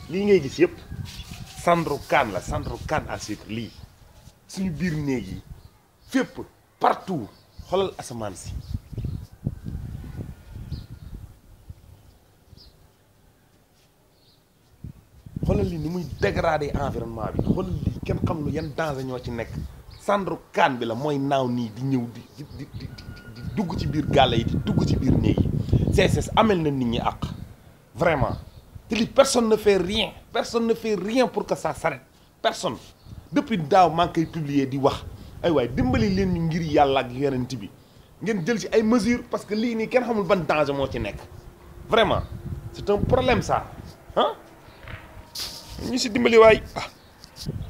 lii ngay gis yëpp Sandro Kane la Sandro Kane à sucre lii suñu biir néeg yi fépp partout xoolal asamaan si xoolal li ni muy dégrader environnement bi xoolal li kenn xam lu yan danger ñoo ci nekk Sandro Kane bi la mooy naaw nii di ñëw di di di di di dugg ci biir gàlle yi di dugg ci biir néeg yi CSS amel na nit ñi àq vraiment te li personne ne fait rien personne ne fait rien pour que ça s'arrête personne depuis daaw maa ngi koy publier di wax ay waay dimbali leen ñu ngir yàlla ak yonent bi ngeen jël ci ay mesures parce que lii nii kenn xamul ban danger moo ci nekk vraiment c'est un problème ça ah ñu si dimbali waay ah